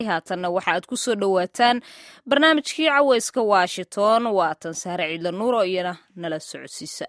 haatanna waxa aad ku soo dhowaataan barnaamijkii caweyska washington waatan sahre ciidla nuur oo iyana nala socodsiisa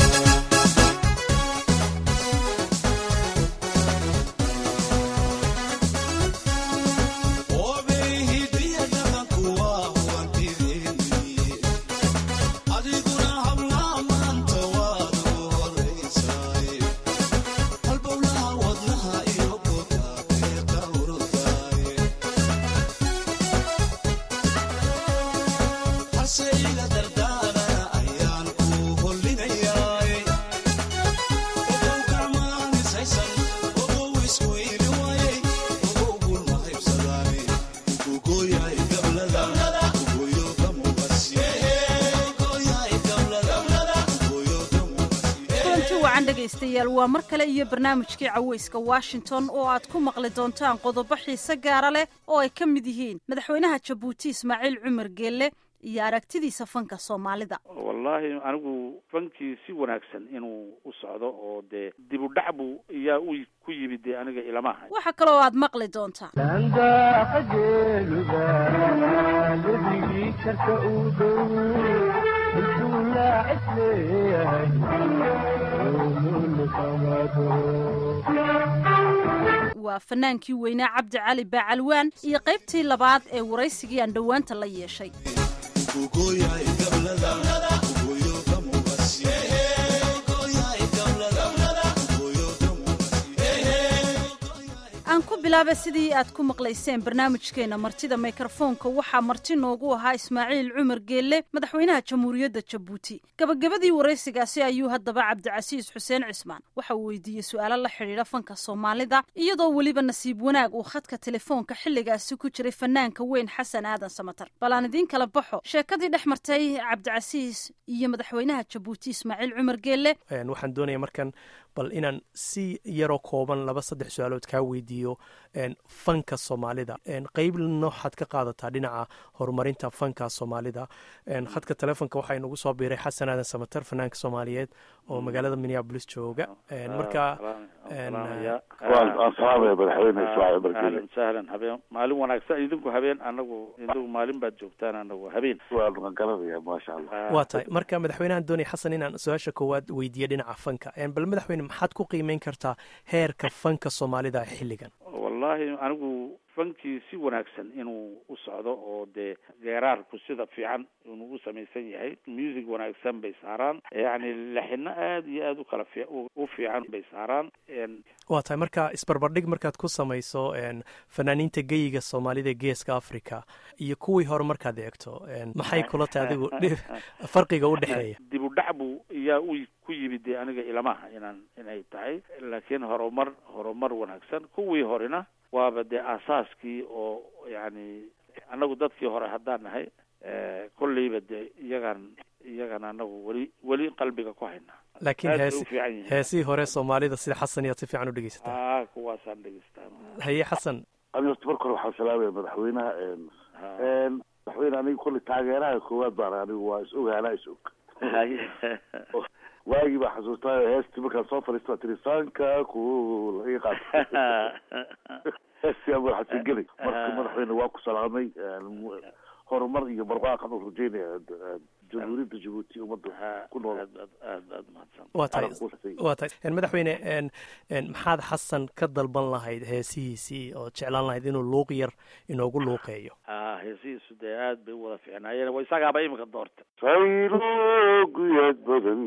dhegaystayaal waa mar kale iyo barnaamijkii caweyska washington oo aad ku maqli doontaan qodobo xiise gaara leh oo ay ka mid yihiin madaxweynaha jabuuti ismaaciil cumar geelle iyo aragtidiisa fanka soomaalida wallaahi anigu fankii si wanaagsan inuu u socdo oo dee dib u dhac buu iyaa u ku yimid dee aniga ilamaha waxa kaloo aad maqli doontaa waa fanaankii weynaa cabdi cali baacalwaan iyo qaybtii labaad ee waraysigii aan dhowaanta la yeeshay aan ku bilaaba sidii aad ku maqlayseen barnaamijkeena martida mikrofoonka waxaa marti noogu ahaa ismaaciil cumar geelle madaxweynaha jamhuuriyadda jabuuti gabagabadii waraysigaasi ayuu haddaba cabdicasiis xuseen cismaan waxa uu weydiiyey su-aalo la xidhiidha fanka soomaalida iyadoo weliba nasiib wanaag uu khadka telefoonka xilligaasi ku jiray fanaanka weyn xasan aadan samatar bal aan idiin kala baxo sheekadii dhex martay cabdicasiis iyo madaxweynaha jabuuti ismaaciil cumar geelle waxaan doonaya markan bal inaan si yaroo kooban laba saddex su-aalood kaa weydiiyo fanka soomaalida qeybna waxaad ka qaadataa dhinaca horumarinta fanka soomaalida khadka telefonka waxaa inagu soo biiray xasan aadan samater fanaanka soomaaliyeed oo magaalada minneabolis jooga marka sahlan habeen maalin wanaagsan idinku habeen anagu idinku maalin baad joogtaan anagu habeen maasha allah waa tahay marka madaxweynahan doonay xasan inaan su-aasha koowaad weydiiya dhinaca fanka bal madaxweyne maxaad ku qiimeyn kartaa heerka fanka soomaalida xilligan wallaahi anigu fankii si wanaagsan inuu u socdo oo dee geeraarku sida fiican inuu u samaysan yahay music wanaagsan bay saaraan yacni lexino aada iyo aada u kala fi u fiican bay saaraan waa tahay marka isbarbardhig markaad ku samayso fanaaniinta geyiga soomaalida geeska africa iyo kuwii hore markaad eegto maxay kula tahay adigu farqiga u dhexeeya dib u dhac buu iyaa u ku yimid dee aniga ilamaha inaan inay tahay laakiin horumar horumar wanaagsan kuwii horena waaba dee aasaaskii oo yacni annagu dadkii hore haddaan nahay kolleyba dee iyagaan iyagan anagu weli weli qalbiga ku haynaa laakiin heesi heesihii hore soomaalida sida xasan iyaad si fiican u dhegeysataa a kuwaasaan dhegeystaa haye xasan ani horta marka hore waxaan salaamaya madaxweynaha madaxweyne aniga kolley taageeraha koowaad baan anigu waa is og halaa is og waagii baa xasuustaa heestii markaan soo fadhiista tiri sanka ku laga qaata heestii ama xasan geli marka madaxweyne waa ku salaamay horumar iyo barwaaqan u rajeynaya jamhuuriyadda jabuuti ummadda ku nool waa tahay waa tahay madaxweyne maxaad xasan ka dalban lahayd heesihiisii oo jeclaan lahayd inuu luuq yar inoogu luuqeeyo a heesihiisu dee aad bay u wada fiicnaayeen wa isagaaba imika doorta sayloguyad badan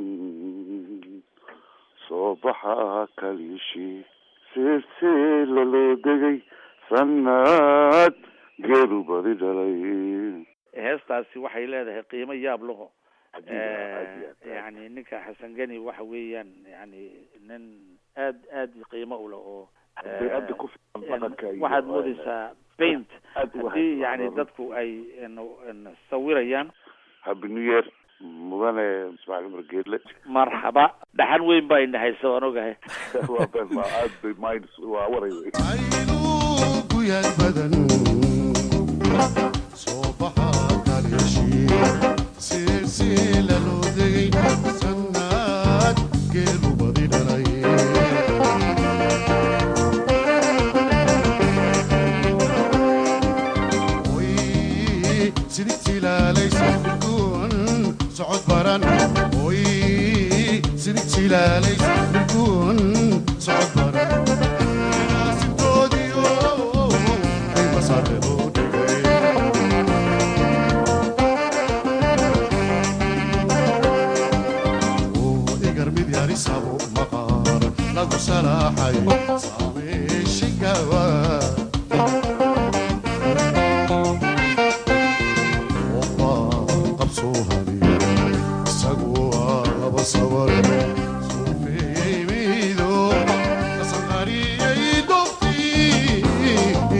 soo baxa kaliishi seeseela loo degay sanad geelu badi dhalay heestaasi waxay leedahay qiimo yaab laho yani ninka xasan geni waxa weeyaan yani nin aad aad qiimo u leh oo waxaad moodeysaa paint haddii yani dadku ay sawirayaan happy new year mudane ismaaciil cumar geedle marxaba dhaxan weyn baa indhexaysa waan ogahay aad bay mind waa waray wey guyad badan soo baxa kaleeshi silsila loo degay sanad geelu badi dhalay sidig jilaalaysa midkuun socod baran oy sidig jilaalaysa midkuun socod baran Sitoodiyo, ay masaaqedo dhigay igar mid yarisabo maqaar lagu salaaxay saameeshigawa oba qabsoo hadiya isagu waaba sabar suufeeyey miido kasanqariyey doftii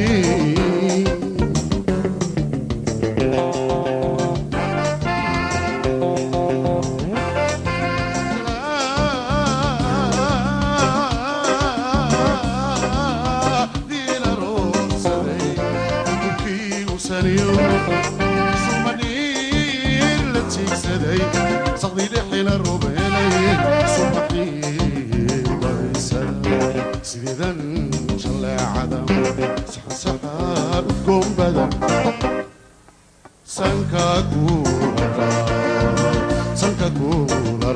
sideedan jaleecada saxansaxa udgoon badan sanka kuula sanka kuula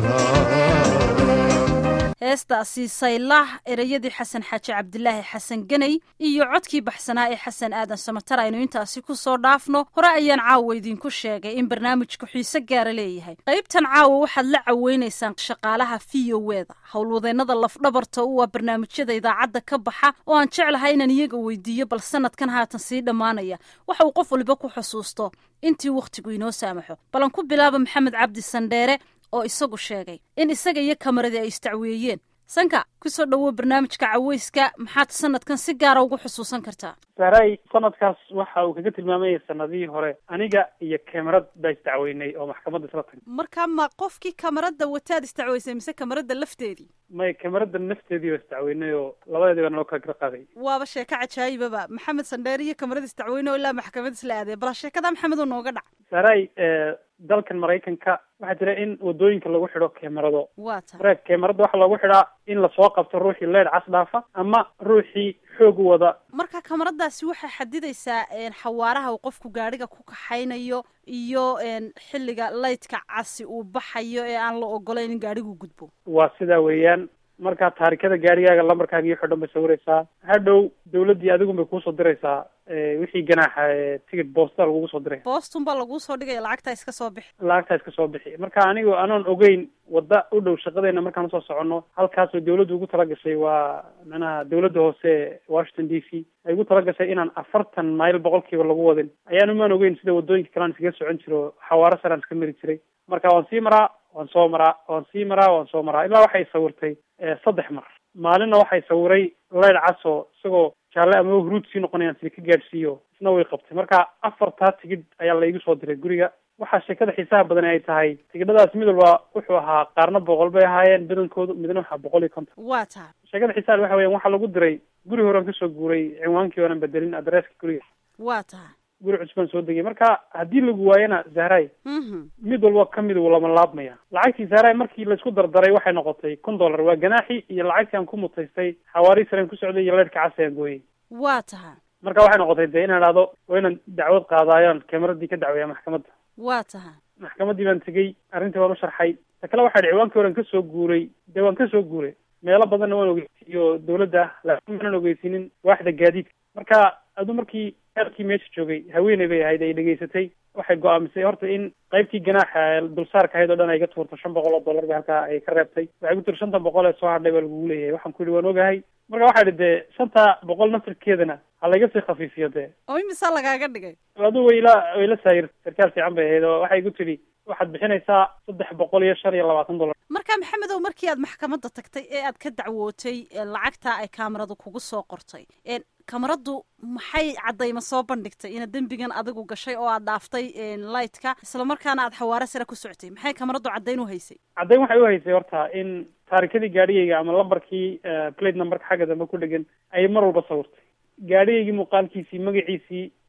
raa heestaasi saylah ereyadii xasan xaaji cabdilaahi xasan ganay iyo codkii baxsanaa ee xasan aadan samatar aynu intaasi ku soo dhaafno hore ayaan caawa idinku sheegay in barnaamijku xiise gaara leeyahay qaybtan caawa waxaad la caweynaysaan shaqaalaha v o weda howlwadeennada lafdhabarta u ah barnaamijyada idaacadda ka baxa oo aan jeclahay inaan iyaga weydiiyo bal sanadkan haatan sii dhammaanaya waxa uu qof waliba ku xusuusto intii wakhtigu inoo saamaxo balan ku bilaaba maxamed cabdi sandheere oo isagu sheegay in isaga iyo kamaradii ay istacweeyeen sanka kusoo dhowow barnaamijka caweyska maxaad sanadkan si gaara ugu xusuusan kartaa saray sanadkaas waxa uu kaga tilmaamayay sanadihii hore aniga iyo kamarad baa isdacweynay oo maxkamadda isla tagnay markaa ma qofkii kamarada wataad istacweysay mise kamarada lafteedii may kamarada nafteedii baa isdacweynay oo labadeedii baa naloo kala gara qaaday waaba sheeko cajaayibaba maxamed sandheere iyo kamarada istacweyne oo ilaa maxkamad isla aadee bal sheekada maxamed oo nooga dhac saray dalkan maraykanka waxaa jira in wadooyinka lagu xidho kamarado waa ta marka kamarada waxaa loogu xidhaa in lasoo qabto ruuxii leer cas dhaafa ama ruuxii xoog wada marka kamaradaasi waxay xadidaysaa xawaaraha uu qofku gaadhiga ku kaxaynayo iyo xilliga laydka casi uu baxayo ee aan la ogolayn in gaadhigu gudbo waa sidaa weeyaan markaa taarikada gaarigaaga lambarkaaga iyo xidhan bay sawiraysaa hadhow dawladdii adigun bay kuusoo diraysaa wixii ganaaxa ticket boosta lagugu soo diray boostun baa laguu soo dhigaya lacagtaa iska soo bixi lacagtaa iska soo bixi marka anigu anoon ogeyn wadda u dhow shaqadeena markaan usoo soconno halkaasoo dawladdu ugu talagashay waa manaha dawladda hoose washington d c ay ugu talagashay inaan afartan mayl boqolkiiba lagu wadin ayaan umaan ogeyn sida waddooyinka kalean iskaga socon jiro xawaaro saraan iska mari jiray marka waan sii maraa waan soo maraa waan sii maraa waan soo maraa ilaa waxay sawirtay saddex mar maalinna waxay sawiray leyr caso isagoo jaalle ama huruud sii noqonayaan sida ka gaadhsiiyo isna way qabtay marka afartaa tigidh ayaa laigu soo diray guriga waxaa sheekada xiisaha badan ay tahay tigidhadaas mid walba wuxuu ahaa qaarna boqol bay ahaayeen badankoodu midna waxaa boqol iyo konton waa tahay sheekada xiisaha waxa weyan waxaa lagu diray guri horean kasoo guuray cinwaankii oonan bedelin adresska guriga waa tahay guri cusbaan soo degay marka haddii lagu waayana zahray mid walba kamid wuu lama laabmaya lacagtii zahray markii laisku dardaray waxay noqotay kun dollar waa ganaaxi iyo lacagtii aan ku mutaystay xawaari sareen ku socday iyo leerhka cas aan gooyey waa tahay marka waxay noqotay dee inaan idhahdo waa inaan dacwad qaadaayoon kameradii ka dacweeya maxkamadda waa tahay maxkamaddii baan tegey arrintii waan u sharxay ta kale waxaa dhi ciwaankii horan kasoo guuray dee waan kasoo guuray meelo badanna waan ogeysiiyo dawladda laakiin maanan ogeysiinin waaxda gaadiidka marka aduu markii eerkii meesha joogay haweeney bay ahayd ay dhegaysatay waxay go-aamisay horta in qaybtii ganaaxa dulsaarka ahayd oo dhan ay ka tuurto shan boqol oo dollar ba halkaa ay ka reebtay waxay ku tiri shantan boqol ee soo hadhay baa lagugu leeyahay waxaan ku yidhi waan ogahay marka waxaa idhi dee shanta boqol nafirkeedana ha layga sii khafiifiyo dee oo imisaa lagaaga dhigay aduu wayla wayla saayir sarkaal fiican bay ahayd oo waxay igu tidhi waxaad bixinaysaa saddex boqol iyo shan iyo labaatan dollar marka maxamedow markii aad maxkamadda tagtay ee aad ka dacwootay lacagtaa ay kaamaradu kugu soo qortay kamaradu maxay caddayma soo bandhigtay inaad dembigan adigu gashay oo aad dhaaftay lightka islamarkaana aad xawaare sare ku socotay maxay kamaradu caddayn u haysay caddayn waxay u haysay horta in taarikadii gaadhigayga ama lambarkii plate numberka xagga dambe ku dhegan ayay mar walba sawirtay gaadhigaygii muuqaalkiisii magaciisii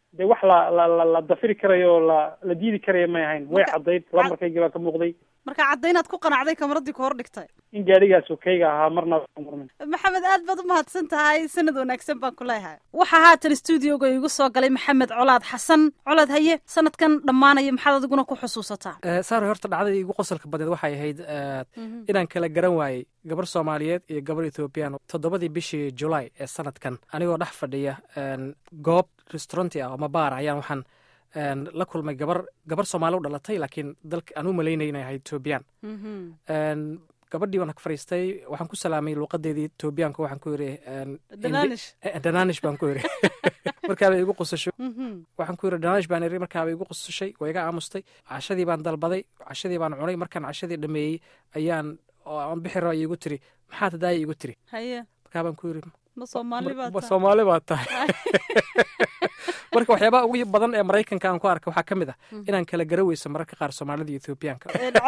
dee wax la la la la dafiri karayo oo la la diidi karaya may ahayn way caddayd lambarkaygii baa ka muuqday marka caddaynaad ku qanacday kamaradii ku hor dhigtay in gaadhigaas okeyga ahaa marna murmin maxamed aad baad u mahadsan tahay sanad wanaagsan baan ku leeyahay waxaa haatan stuudioga igu soo galay maxamed colaad xasan colaad haye sanadkan dhammaanaya maxaad adiguna ku xusuusataa saar horta dhacdadii igu qosolka badneed waxay ahayd inaan kala garan waayey gabar soomaaliyeed iyo gabar ethoobiyan toddobadii bishii julaay ee sanadkan anigoo dhex fadhiya goob restauranti ah ama baar ayaan waxaan la kulmay gabar gabar soomaali u dhalatay laakiin dalka aan u malaynay inay ahayd ethoobiyan gabadhii waan fariistay waxaan ku salaamay luuqadeedii etoobiyaanka waxaan ku yiri danaanish baan ku yiri markaabay igu qusashay waxaan ku yiri danaanish baan iri markaabay igu qusashay waa iga aamustay cashadii baan dalbaday cashadii baan cunay markaan cashadii dhameeyey ayaan aan bixi raba igu tiri maxaad hadaaya igu tiri markaa baan ku yiri soomaali baa tahay marka waxyaabaha ugu badan ee maraykanka aan ku arka waxaa ka mid ah inaan kala gara weyso mararka qaar soomaalida iyo ethoobiyaanka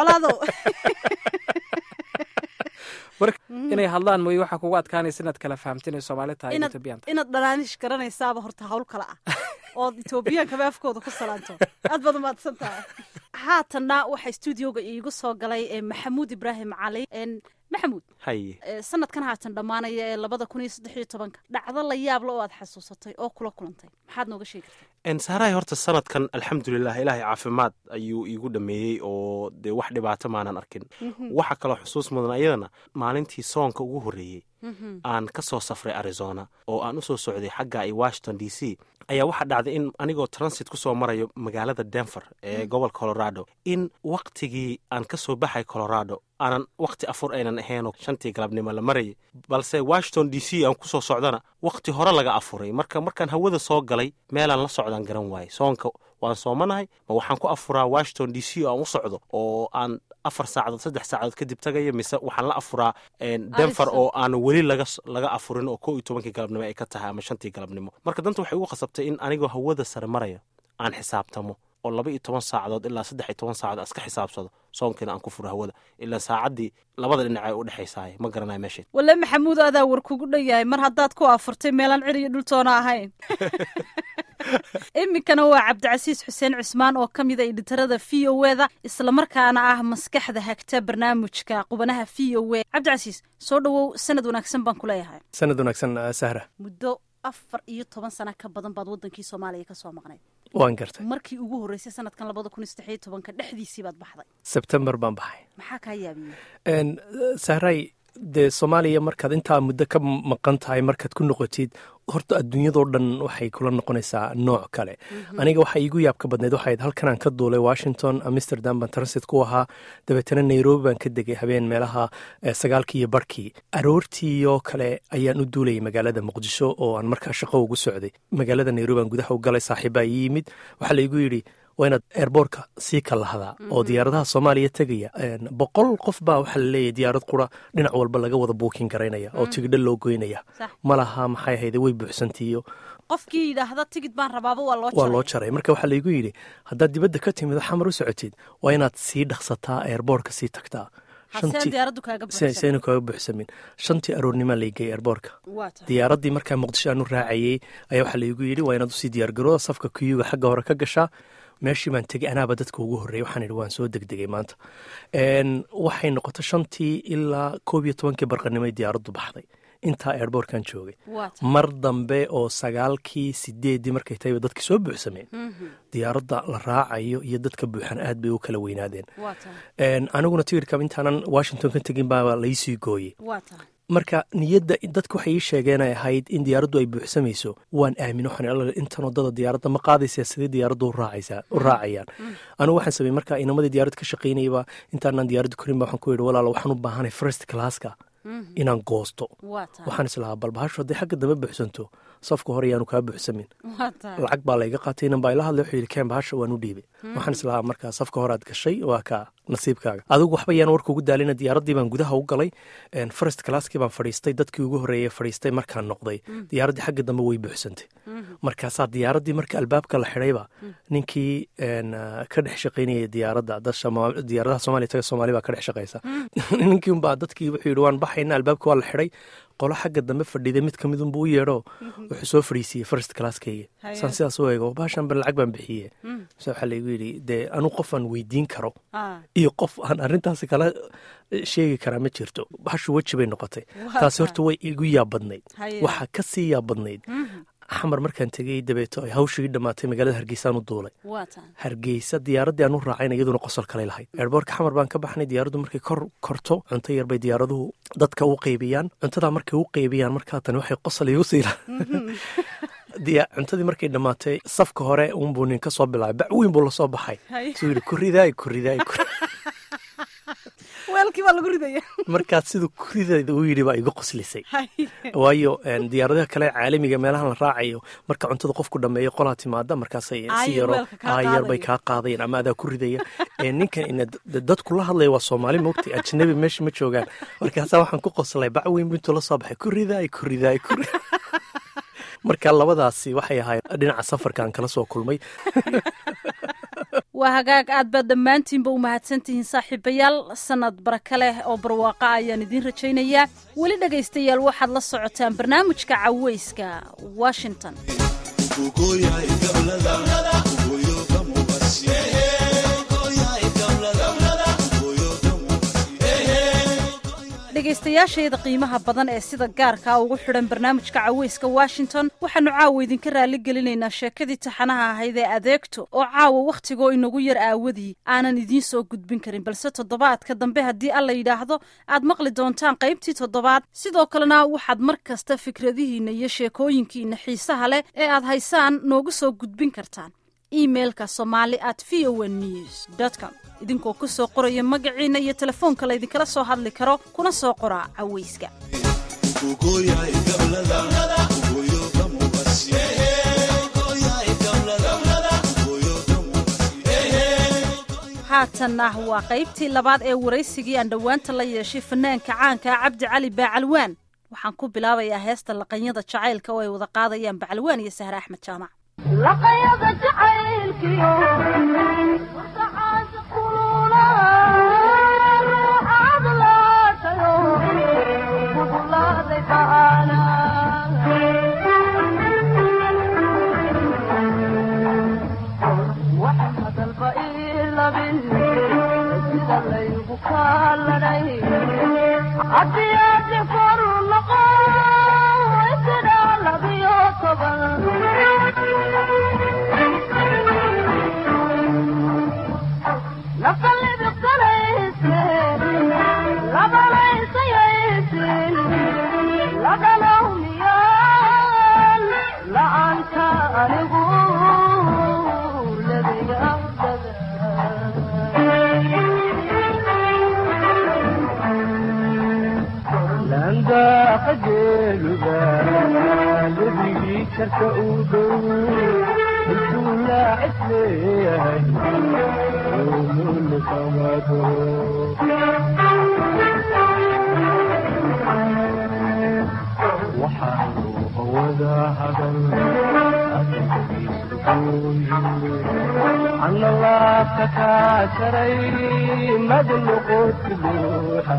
marka inay hadlaan mooye waxaa kugu adkaanaysa inaad kala fahamta inay soomaali tahay iyo ethoobiyan tahay inaad dhanaanish garanaysaaba horta hawl kale ah ood ethoobiyankaba afkooda ku salaanto aad baad umahadsan tahay haatanna waxaa stuudioga iigu soo galay maxamuud ibraahim cali maxamuud haye sanadkan haatan dhammaanaya ee labada kun iyo saddex iyo tobanka dhacdo la yaable oo aad xasuusatay oo kula kulantay maxaad nooga sheegi kartaa saarahay horta sanadkan alxamdulilah ilaahay caafimaad ayuu iigu dhameeyey oo dee wax dhibaato maanan arkin waxa kaloo xusuus mudan ayadana maalintii soonka ugu horreeyey aan ka soo safray arizona oo aan u soo socday xagga i washington d c ayaa waxaa dhacday in anigoo transit ku soo marayo magaalada denver ee gobolka colorado in waktigii aan ka soo baxay colorado aanan wakti afur aynan ahaynoo shantii galabnimo la marayay balse washington d c aan ku soo socdana wakti hore laga afuray marka markaan hawada soo galay meelaan la socdaan garan waayey soonka waan soomanahay ma waxaan ku afuraa washington d c oo aan u socdo oo aan afar saacadood saddex saacadood kadib tagayo mise waxaan la afuraa denver oo aan weli laga laga afurin oo kow iyo tobankii galabnimo ay ka tahay ama shantii galabnimo marka danta waxay ugu khasabtay in anigoo hawada sare maraya aan xisaabtamo oo laba iyo toban saacadood ilaa saddex iyo toban saacadood iska xisaabsado soonkiina aan ku furo hawada ilaa saacaddii labada dhinac ay u dhexaysaay ma garanayo meesheed wale maxamuud adaa war kugu dhan yahay mar haddaad ku afurtay meelaan cir iyo dhultoona ahayn iminkana waa cabdicasiis xuseen cismaan oo ka mida editarada v o e da islamarkaana ah maskaxda hagta barnaamijka qubanaha v o e cabdicasiis soo dhowow sanad wanaagsan baan ku leeyahay sanad wanaagsan sahra muddo afar iyo toban sana ka badan baad wadankii soomaaliya ka soo maqnayd waan gartay markii ugu horreysay sanadkan labada kun iyo saddex iyo tobanka dhexdiisii baad baxday sebtembar baan baxay maxaa kaa yaabiyey sahray dee soomaaliya markaad intaa muddo ka maqan tahay markaad ku noqotid horta adduunyadoo dhan waxay kula noqonaysaa nooc kale aniga waxaa iigu yaabka badneyd waxayd halkan aan ka duulay washington amsterdam baan transit ku ahaa dabeetana nairobi baan ka degay habeen meelaha sagaalkii iyo barhkii aroortiioo kale ayaan u duulayay magaalada muqdisho oo aan markaa shaqo ugu socday magaalada nairobi aan gudaha u galay saaxiibbaa ii yimid waxaa laigu yidhi waa inaad eerboorka sii kalahdaa oo diyaaradaha soomaaliya tegaya boqol qof baa waxaa laleeyahy diyaarad qura dhinac walba laga wada buukin garaynaya oo tigidho loo goynaya ma laha maxay ahayde way buuxsantiiyo qofkii yidhaahda tigid baan rabaaba waa loo waa loo jaray marka waxaa laygu yidhi haddaad dibadda ka timid xamar u socotid waa inaad sii dhaqsataa eerboorka sii tagtaa sayna kaaga buuxsamin shantii aroornimaa laygay eerboorka diyaaraddii markaa muqdisho aanu raacayey ayaa waxaa laygu yidhi waa inaad usii diyaargarooda safka kuyuga xagga hore ka gashaa meeshii baan tegey anaaba dadka ugu horreeyay waxaan idhi waan soo degdegay maanta waxay noqotay shantii ilaa koob iyo tobankii barqanimoy diyaaraddu baxday intaa eerboorkan joogay mar dambe oo sagaalkii sideeddii markay tahayba dadkii soo buuxsameen diyaaradda la raacayo iyo dadka buuxan aad bay u kala weynaadeen aniguna tigirka intaanan washington ka tegin baa laysii gooyey marka niyadda dadku waxay ii sheegeen ay ahayd in diyaaraddu ay buuxsamayso waan aamin waxaan intan wadada diyaaradda ma qaadaysaa sidee diyaaraddu u raacayaan anigu waxaan sameeyey marka inamadii diyaaradda ka shaqaynayaba intaanaan diyaaradda korin ba waxaan ku yidhi walaala waxaan u baahanay first classka inaan goosto waxaan islahaa bal bahashu hadday xagga dambe buuxsanto safka hore yaanu kaa buuxsamin lacag baa layga qaatay inan baa ila hadlay wuxuu yidhi keen bahasha waan u dhiibay waxaan islahaa markaa safka horead gashay waa kaa nasiibkaaga adigu waxba yaan warka ugu daalina diyaaraddii baan gudaha u galay first classkii baan fadhiistay dadkii ugu horreeyey fadhiistay markaan noqday diyaaraddii xagga dambe way buuxsantay markaasaa diyaaraddii marka albaabka la xidhayba ninkii ka dhex shaqaynayay diyaaradda diyaaradaha soomaliya taga soomaali baa ka dhex shaqaysa ninkii unbaa dadkii wuxuu yidhi waan baxayna albaabka waa la xidhay qolo xagga dambe fadhiday mid kamid unbuu u yeedho wuxuu soo fadhiisiiyey first classkayga Haye. saan sidaas u eego baashan ban lacag baan bixiye mise waxaa laygu yidhi dee anu qof aan weydiin karo Ah, iyo qof aan arrintaasi kala sheegi karaa ma jirto bahashu weji bay noqotay Waa taasi tahay. horta way igu yaabadnayd Haye. waxaa ka sii yaabadnayd xamar markaan tegey dabeeto ay hawshii dhammaatay magaalada hargeysaan u duulay waa tahay hargeysa diyaaraddii aan u raacayna iyaduna qosol kale lahayd eerboorka xamar baan ka baxnay diyaaraddu markay kor korto cunto yar bay diyaaraduhu dadka u qeybiyaan cuntadaa markay u qeybiyaan markaa tani waxay qosol igu siila diya cuntadii markay dhammaatay safka hore unbuu nin ka soo bilaabay bac weyn buu lasoo baxay Haye. suu yidhi kuridaay kuridaay kur weelkii baa lagu ridaya markaas siduu kurideeda uu yidhi baa igu qoslisay Haye. waayo een, diyaaradaha kale caalamiga meelahan la raacayo marka cuntada qofku dhameeyo qolaa timaada markaasay Aayar si yaro weelka kaa aayar bay qaadaya. kaa qaadayaan ama adaa ku ridaya Ee, ninkan ina d- dadku la hadlaya waa soomaali moogtay ajnabi meesha ma joogaan markaasaa waxaan ku qoslay bac weyn bu intuu la soo baxay ku ridaay ku ridaay ku ri- marka labadaasi waxay ahayd dhinaca safarka aan kala soo kulmay waa hagaag aad baad dhammaantiinba u mahadsantihiin saaxiibayaal sanad baraka leh oo barwaaqa ayaan idiin rajaynayaa weli dhegaystayaal waxaad la socotaan barnaamijka caweyska washington dhegaystayaashayada qiimaha badan ee sida gaarkaa ugu xidhan barnaamijka caweyska washington waxaanu caawa idinka raali gelinaynaa sheekadii taxanaha ahayd ee adeegto oo caawa wakhtigoo inagu yar aawadii aanan idiin soo gudbin karin balse toddobaadka dambe haddii alla yidhaahdo aad maqli doontaan qaybtii toddobaad sidoo kalena waxaad mar kasta fikradihiinna iyo sheekooyinkiina xiisaha leh ee aad haysaan noogu soo gudbin kartaan emailka somali at v o news com idinkoo ku soo qoraya magaciina iyo telefoonka laydinkala soo hadli karo kuna soo qoraa caweyska haatanna waa qaybtii labaad ee waraysigii aan dhowaanta la yeeshay fanaanka caanka cabdi cali baacalwaan waxaan ku bilaabayaa heesta laqanyada jacaylka oo ay wada qaadayaan bacalwaan iyo sahre axmed jaamac laqayada jacaylkiyo sacaad kulula ruuxaad laatayo gudulaaday baana waxaan hadalba ii labin sida laygu kaalanay haddii aadi koru noqo sida labiyo toban la'aanta anigu landaaqajeeluda ledigii karka uu dhow intuu laacis leeyahay ululkamado waxaanu hawada hadan ana laabka kaa jaray madnoqoti luuxa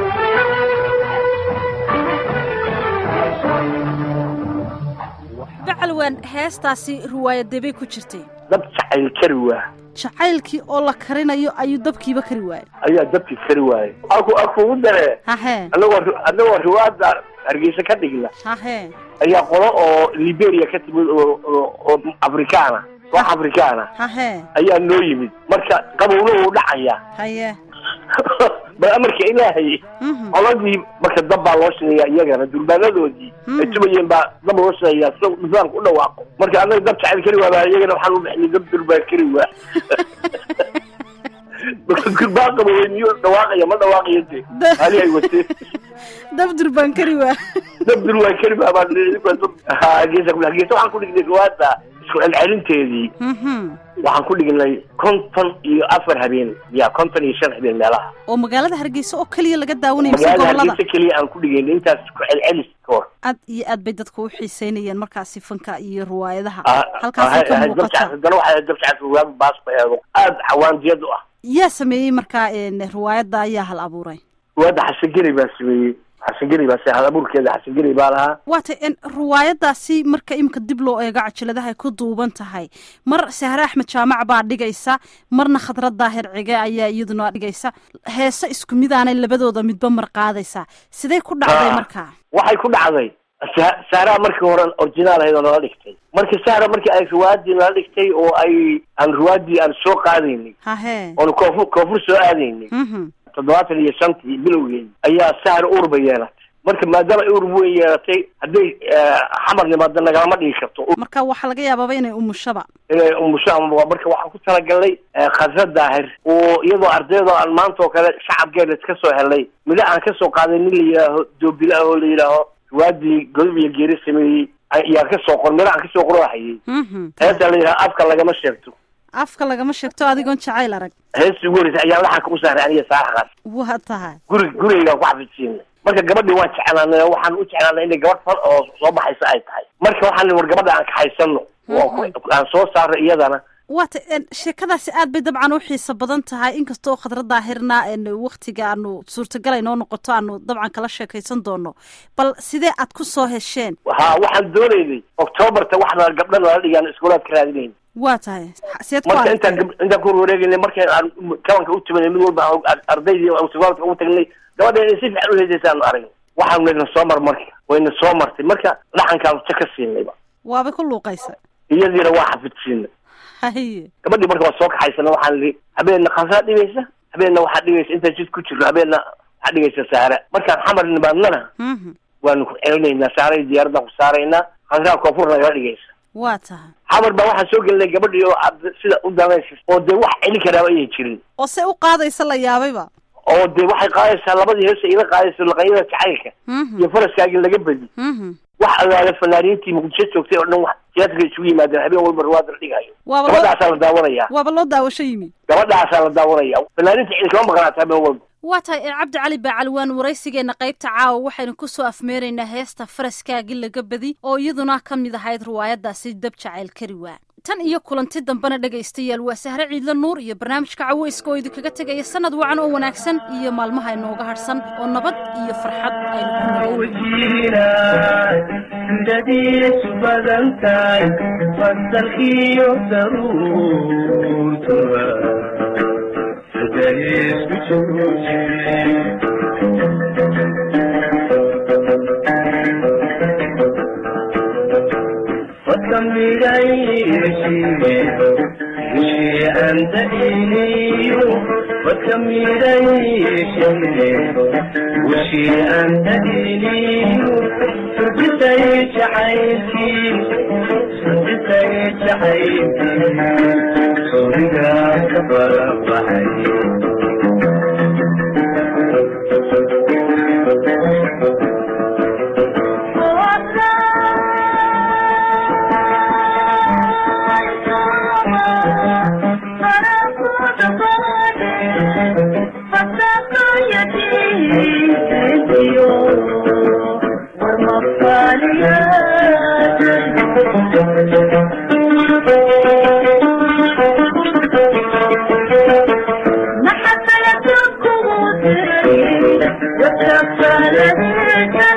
bacalwaan heestaasi riwaayadebay ku jirtay dab jacayl kari waa jacaylkii oo la karinayo ayuu dabkiiba kari waayay ayaa dabkii kari waayey aku akugu dare hahee anagoo anagoo riwaada hargeysa ka dhigna hahee ayaa qolo oo liberia ka timid oo oo- oo afrikaana wax afrikaana hahee ayaa noo yimid marka qabowna wuu dhacaya haye bal amarka ilaahay Mhm. qoladii marka dab baa loo shidaya iyagana durbaanadoodii ay tumayeen baa dab loo shidaya si nidaamka u dhawaaqo marka annaga dab jacayl kari waa baa iyagana waxaan u bixinay dab durbaan kari waa marka durbaan qabowey miyuu dhawaaqaya ma dhawaaqayo de Da- hali ay watee dab durbaan kari waa dab durbaan kari baa baa geesa geesa waxaan ku dhignay riwaada isku celcelinteedii Mhm. waxaan ku dhignay konton iyo afar habeen ya konton iyo shan habeen meelaha oo magaalada hargeysa oo keliya laga daawanayo mise magaalada gobolada hargeysa keliya aan ku dhigayn intaas ku celcelis ka hor aad iyo aad bay dadku u xiiseynayeen markaasi fanka iyo riwaayadaha Ah, halkaasay ka ah, ah, muuqata dabca- haddana waxaa dabcaas waag baas ba eego aad xawaandiyad u ah yaa sameeyey markaa een, riwaayadda ayaa hal abuuray waada xasageri baa sameeyey xasan geri baa hal abuurkeeda xasan geri baa lahaa waata riwaayadaasi marka imika dib loo eego cajaladahay ku duuban tahay mar sahre axmed jaamac baa dhigaysa marna khadrad daahir cige ayaa iyaduna dhigaysa heese isku midaanay labadooda midba mar qaadaysaa sidee ku dhacday markaa waxay ku dhacday sa- sahraa markii hore originaal ahayd oo nala dhigtay marka sahra markii ay riwaayadii nala dhigtay oo ay aan riwaayadii aan soo qaadaynay hahee oonu koonfur koonfur soo aadaynay mhm toddobaatan iyo shantii bilowgeedi ayaa sahra uur bay yeelatay marka maadaama ay uur weyn yeelatay hadday xamar nimaado nagalama dhigi karto marka waxaa laga yaabaaba inay umushaba inay umusho ama waa marka waxaan ku talagalnay khadra daahir oo iyadoo ardaydo aan maanta oo kale shacabkeena iska soo helnay midho aan ka soo qaaday nin la yidhaaho doobile ah oo la yidhaaho riwaadii godob iyo geeri sameeyey ayaan ka soo qor midho aan kasoo qoro hayay mhm heestaa la yidhaha afka lagama sheegto afka lagama sheegto adigoon jacayl arag heestii ugu horreysay ayaa laxanka u saaray aniga saaraxaas waa tahay guri gurigaygaan ku xafidsiinay marka gabadhii waan jeclaanay oo waxaan u jeclaanay inay gabadh fal oo soo baxaysa ay tahay marka waxaan war gabadha aan kaxaysano oo ku- aan soo saarno iyadana waata sheekadaasi aad bay dabcan u xiiso badan tahay inkasta oo khadra daahirna waktiga aanu suurtagal inoo noqoto aanu dabcan kala sheekaysan doono bal sidee aad ku soo hesheen ha waxaan doonaynay octoobarta waxna gabdha nala dhigaan iskuulaad ka raadinayn waa tahay seed ku marka intaan aragteen gab- intaan ku wareegaynay markay aan kabanka u tumanay mid walba aan ardaydii aan iskuulaadka ugu tagnay gabadha inay si fiican u heesaysaanu aragnay waxaan wayna soo mar marka wayna soo martay marka dhaxankaan ja ka siinayba waaba ku luuqaysa iyadiina waa xafidsiinay haye gabadhii marka waa soo kaxaysana waxaan lihi habeenna khasaa dhigaysa habeenna waxaa dhigaysa intaan jid ku jirno habeenna waxaa dhigaysa saara markaan xamar nimaadnana mhm waanu ku celinaynaa saaray diyaaradan ku saaraynaa khasaa koonfur nagala dhigaysa waa tahay xamar baa waxaan soo gelinay gabadhii oo aad sida u danaysa oo dee wax celin karaaba ayay jirin oo se u qaadaysa la yaabayba oo dee waxay qaadaysaa labadii heesa ila qaadayso laqanyada jacaylka mhm iyo faraskaagii laga bedi mhm wax agaala fanaaniintii muqdisho joogtay oo dhan wax tiyaatarka isugu yimaadeen habeen walba riwaada la dhigayo waaba loo gabadhaasaa la daawanaya waaba loo daawasho yimi gabadhaasaa la daawanaya fanaaniinta cidi kama maqnaata habeen walba waa tahay ee cabdi cali bacalwaan waraysigeena qaybta caawa waxaynu ku soo afmeeraynaa heesta faraskaagii laga badi oo iyaduna ka mid ahayd riwaayadaasi dab jacayl kari waa tan iyo kulanti dambena dhegaystayaal waa sahre ciidla nuur iyo barnaamijka caweyska oo idinkaga tegaya sanad wacan oo wanaagsan iyo maalmaha inooga harhsan oo nabad iyo farxad aynu ku nagaano sudadiisu badan tahay fasalkiyo daruurtuba sudadiisku jooje وكميريشي وشي أنت إليو وكميريشي وشي أنت إليو سجتي شعيتي سجتي شعيتي صورنا كبر بحي محبة يكون